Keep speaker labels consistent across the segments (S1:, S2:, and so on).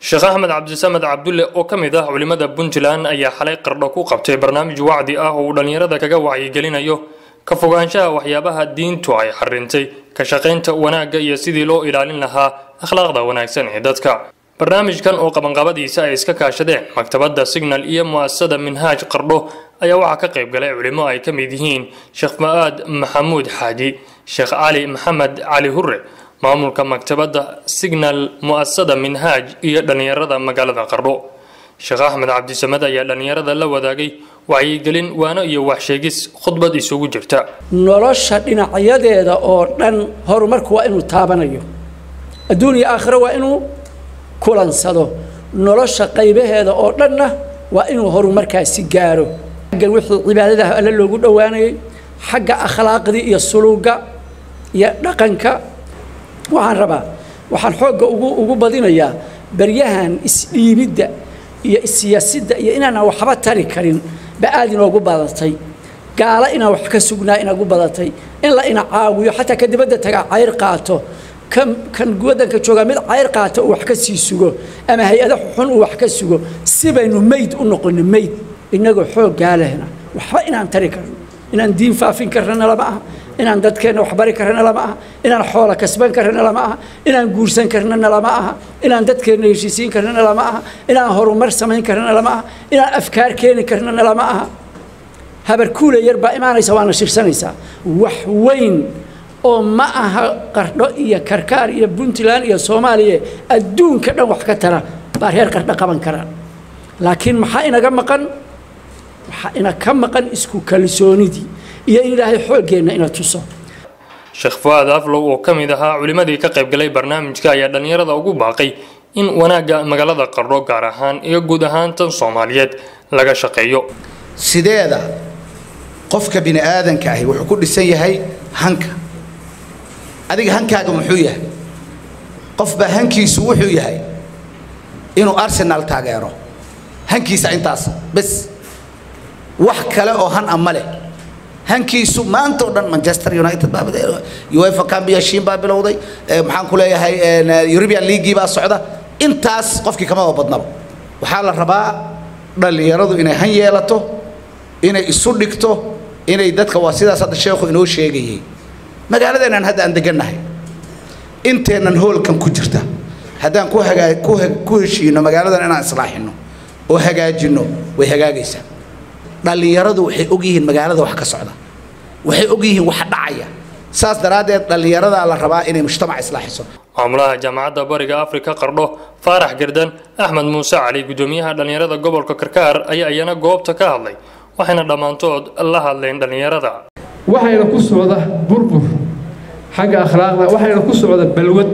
S1: sheekh axmed cabdisamed cabdulle oo ka mid ah culimmada puntland ayaa xalay qardho ku qabtay barnaamij wacdi ah oo uu dhallinyarada kaga wacyigelinayo ka fogaanshaha waxyaabaha diintu ay xarintay ka shaqaynta wanaagga iyo sidii loo ilaalin lahaa akhlaaqda wanaagsan ee dadka barnaamijkan oo qabanqabadiisa ay iska kaashadeen maktabadda signal iyo mu'asasada minhaaj qardho ayaa waxaa ka qayb galay culimo ay ka mid yihiin sheekh ma'aad maxamuud xaaji sheekh cali maxamed cali hure maamulka maktabadda signal mu'asasada minhaaj iyo dhallinyarada magaalada qardho sheekh axmed cabdisamed ayaa dhallinyarada la wadaagay wacyigelin waano iyo waxsheegis khudbad isugu jirta
S2: nolosha dhinacyadeeda oo dhan horumarku waa inuu taabanayo adduun iyo aakhiro waa inuu kulansado nolosha qaybaheeda oo dhanna waa inuu horumarkaasi gaaro xaggan wixii cibaadadaha alle loogu dhowaanayay xagga akhlaaqdii iyo suluugga iyo dhaqanka waxaan rabaa waxaan xoogga ugu ugu badinayaa baryahan isdhiibidda iyo issiyaasidda iyo inaanaan waxba tari karin ba aad inoogu badatay gaalo inaan wax ka sugnaa inagu badatay in la ina caawiyo xataa ka dibadda tagaa cayr qaato kan kan waddanka joogaa mid cayr qaata uu wax ka sii sugo ama hay-ada xun uu wax ka sugo si baynu meyd u noqono meyd innagoo xooggaa lehna waxba inaan tari karno inaan diin faafin karnana lama aha inaan dadkeenna waxbari karnana lama aha inaan xoola kasban karnana lama aha inaan guursan karnana lama aha inaan dadkeenna heshiisiin karnana lama aha inaan horumar samayn karnana lama aha inaan afkaar keeni karnana lama aha habarkuule yar baa imaanaysa waana shirsanaysaa wax weyn oo ma aha qardho iyo karkaar iyo puntland iyo soomaaliya adduunka dhan wax ka tara baa reer qardho qaban karaan laakiin maxaa inaga maqan waxaa ina ka maqan isku kalsoonidii iyo in ilaahay xooggeenna ina tuso
S1: sheekh fu'aad aflow oo ka mid ahaa culimmadii ka qaybgalay barnaamijka ayaa dhallinyarada ugu baaqay in wanaagga magaalada qardho gaar ahaan iyo guud ahaan tan soomaaliyeed laga shaqeeyo
S3: sideeda qofka bini aadanka ahi wuxuu ku dhisan yahay hanka adiga hankaaga muxuu yahay qofbaa hankiisu wuxuu yahay inuu arsenal taageero hankiisa intaas bes wax kale oo han a ma leh hankiisu maanta oo dhan manchester united baa uefa cambiashin baa bilowday maxaan ku leeyahay european leaguii baa socda intaas qofkii kamaba badnaba waxaa la rabaa dhallinyaradu inay han yeelato inay isu dhigto inay dadka waa sidaas hadda sheekhu inoo sheegayay magaaladeennan hadda aan degannahay inteennan hoolkan ku jirta haddaan ku hagaa ku heshiino magaaladan inaan islaaxino oo hagaajinno way hagaagaysaa dhallinyaradu waxay og yihiin magaalada wax ka socda waxay og yihiin wax dhacaya saas daraaddeed dhallinyaradaa la rabaa inay mujtamac islaaxiso
S1: maamulaha jaamacadda bariga afrika qardho faarax gardan axmed muuse cali guddoomiyaha dhallinyarada gobolka karkaar ayaa iyana goobta ka hadlay waxayna dhammaantood la hadleen dhallinyarada
S4: waxayna ku socda burbur xagga akhlaaqda waxayna ku socda balwad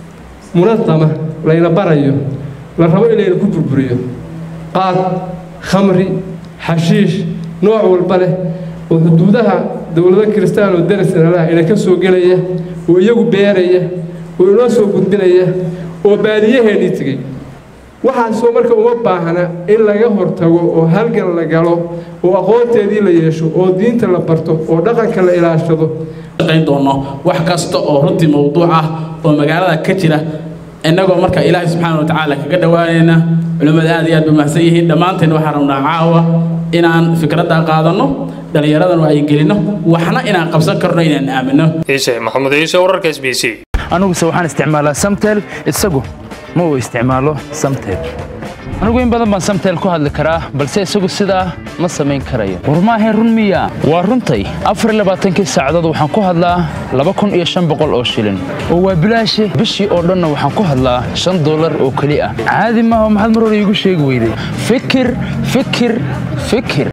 S4: munadama layna barayo la rabo in layna ku burburiyo qaad khamri xashiish nooc walba leh oo xuduudaha dowlado kiristaan oo darisnalaha ina ka soo gelaya oo iyagu beeraya oo inoo soo gudbinaya oo baadiyaheennii tegey waxaasoo marka uma baahna in laga hortago oo halgan la galo oo aqoonteedii la yeesho oo diinta la barto oo dhaqanka la ilaashado
S5: shaqayn doono wax kasta oo runtii mowduuc ah oo magaalada ka jira innagoo marka ilaahay subxaana wa tacaala kaga dhowaanayna culimmada aad iyo aad ba mahadsan yihiin dhammaanteen waxaan rabnaa caawa inaan fikradda qaadanno dhallinyaradana ay gelinno waxna inaan qabsan karno inaan aamino
S1: ciise maxamuud ciise wararka s b c
S6: aniguse waxaan isticmaalaa samtel isagu ma uu isticmaalo samtel anigu in badan baan samtel ku hadli karaa balse isagu sidaa ma samayn karayo war maahayn run miya waa runtay afarlabaaatankii saacadood waxaan ku hadlaa laba kun iyo shan boqol oo shilin oo waa bilaashe bishii oo dhanna waxaan ku hadlaa shan dollar oo keli ah caadi maaha maxaad mar hore iigu sheegi weyday fikir fikir fikir